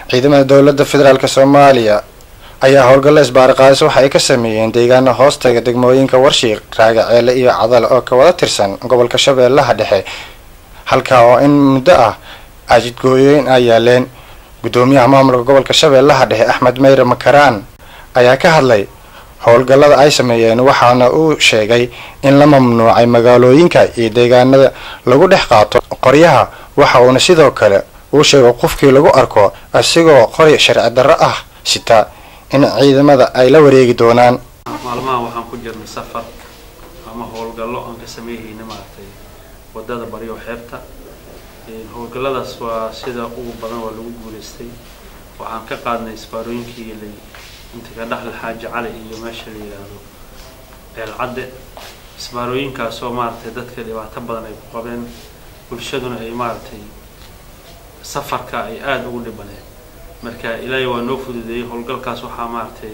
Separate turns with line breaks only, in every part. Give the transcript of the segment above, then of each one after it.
ciidamada dowladda federaalk soomaaliya ayaa howlgallo isbaariqaadis waxa ay ka sameeyeen deegaana hoostaga degmooyinka warshiiq raagaceele iyo cadal oo ka wada tirsan gobolka shabeellaha dhexe halkaa oo in muddo ah ajidgooyooyin ay yaaleen guddoomiyaha maamulka gobolka shabeellaha dhexe axmed meyre makaraan ayaa ka hadlay howlgallada ay sameeyeen waxaana uu sheegay in la mamnuucay magaalooyinka iyo deegaanada lagu dhex qaato qoryaha waxa uuna sidoo kale uu sheego qofkii lagu arko asigoo qori sharci darro ah sita in ciidamada ay la wareegi doonaan
maalmaha waxaan ku jirnay safar ama howlgallo aan ka sameeyhayna maaragtay wadada baryo xeebta howlgalladaas waa sida ugu badan waa lagu guulaystay waxaan ka qaadnay isbaarooyinkii lay inta ka dhexle xaaji cali iyo meesha la yidhaahdo ceelcadde isbaarooyinkaasoo maaragtay dadka dhibaato badan ay ku qabeen bulshaduna ay maaragtay safarka ay aada ugu dhibaneen marka ilaahay waa noo fududeeyey howlgalkaas waxaa maaragtay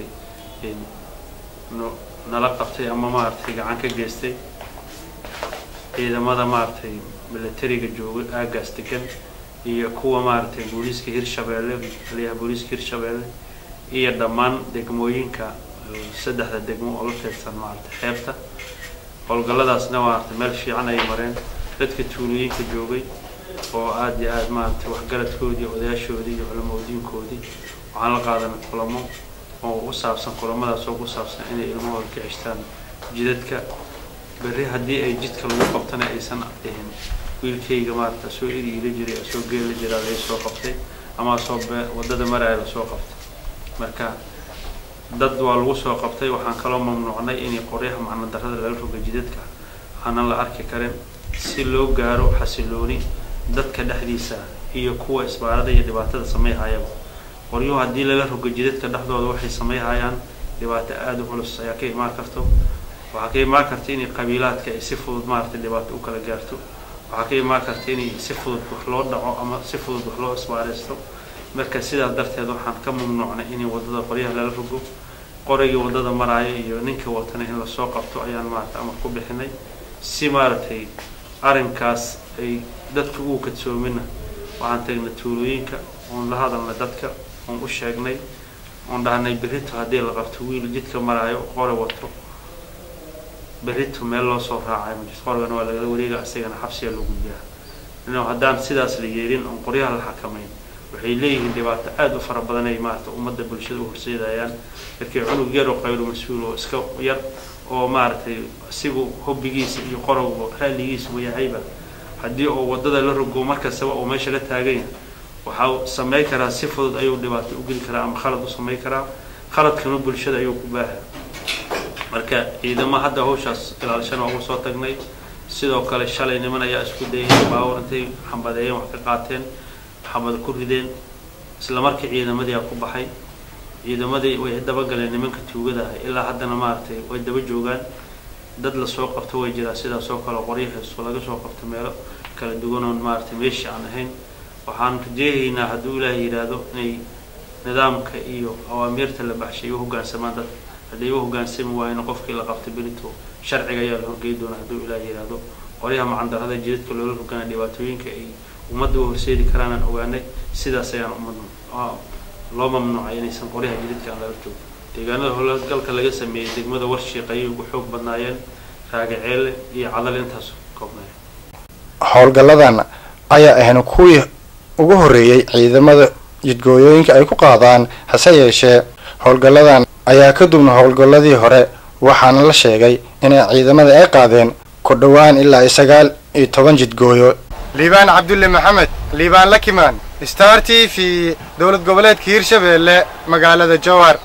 no nala qabtay ama maaragtay gacan ka geystay ciidamada maaragtay milatariga jooga aagaas degan iyo kuwa maaragtay booliiska hirshabeelle taliyaha booliiska hirshabeelle iyo dhammaan degmooyinka saddexda degmo oo la teedsan maaragtay xeebta howlgalladaasna maaragtay meel fiican ay mareen dadka tuulooyinka joogay oo aada iyo aada maaragtay waxgaradkoodii odayaashoodii iyo culamadiinkoodii waxaan la qaadanay kulamo oo u saabsan kulamadaas oo ku saabsan inay ilmahooda ka ceshtaan jidadka berri haddii ay jidka lagu qabtana aysan dhihin wiilkayga maaragta soo iriila jiray soo geela jiraa laga soo qabtay ama soo waddada maraya lasoo qabtay marka dad waa lagu soo qabtay waxaan kaloo mamnuucnay inay qoryaha macno darrada lala roga jidadka aanan la arki karin si loo gaaro xasilooni dadka dhexdiisa iyo kuwa isbaarada iyo dhibaatada samayhayaba qoryuhu haddii laga rogo jidadka dhexdooda waxay samayhayaan dhibaato aada u culus ayaa ka imaan karto waxaa ka imaan karta inay qabiilaadka ay si fudud maaragtay dhibaato u kala gaarto waxaa ka imaan karta inay si fudud wax loo dhaco ama si fudud wax loo isbaaraysto marka sidaas darteed waxaan ka mamnuucnay inay waddada qoryaha lala rogo qorigii waddada maraayo iyo ninkii watana in lasoo qabto ayaan maaragtay amar ku bixinay si maaragtay arrinkaas ay dadka ugu kadsoomina waxaan tagnay tuulooyinka oon la hadalnay dadka oon u sheegnay oon dhahnay berrito haddii la qabto wiil jidka maraayo qori wato berrito meel loo soo raacay majirto qorigana waa lagala wareega isagana xabsiga lagu jiraa ino haddaan sidaas la yeelin oon qoryaha la xakamayn waxay leeyihiin dhibaato aada u fara badan ay maarata ummadda bulshada u horseedayaan markii cunug yar oo qaylo mas-uul oo iska yar oo maaragtay isigu hobbigiisa iyo qorowga raalligiisa u yahayba haddii oo waddada la rogo markastaba oo meesha la taaganya waxaa samey karaa si fudud ayuu dhibaato u geli karaa ama khalad u samey karaa khaladkana bulshada ayuu ku baaha marka ciidamo hadda hawshaas ilaalishana waa ugu soo tagnay sidoo kale shalay niman ayaa isku dayay baawar intay xambadeeyeen wax ka qaateen xambad ku rideen isla markii ciidamadii a ku baxay ciidamadii way dabagaleen nimanka tuugada ah ilaa haddana maaragtay way daba joogaan dad lasoo qabto way jiraan sidaas oo kale qoryahaas laga soo qabto meelo kala duwanoon maaragtay meeshii aan ahayn waxaan rajeehaynaa hadduu ilaahay yidhaahdo inay nidaamka iyo awaamiirta la baxshay u hoggaansamaan dad hadday u hoggaansami waayeen qofkii la qabtay berito sharciga ayaa la horgey doonaa hadduu ilaahay yidhaahdo qoryaha macandarrada jidadka loola rogana dhibaatooyinka ay ummadda u horseedi karaanaan ogaanay sidaas ayaan ummad loo mamnuucay inaysan qoryaha jidadka aan laga joogo deegaanada howlgalka laga sameeyey degmada warshiiq ayay ugu xoog badnaayeen raagaceele iyo cadal intaas koobnay
howlgalladan ayaa ahayn kuwii ugu horreeyey ciidamada jidgooyooyinka ay ku qaadaan hase yeeshee howlgalladan ayaa ka duubna howlgalladii hore waxaana la sheegay inay ciidamada ay qaadeen ku dhowaan ilaa iyo sagaal iyo toban jidgooyo liibaan cabdulle maxamed liibaan lakimaan star t v dowlad goboleedka hiirshabeelle magaalada jowhar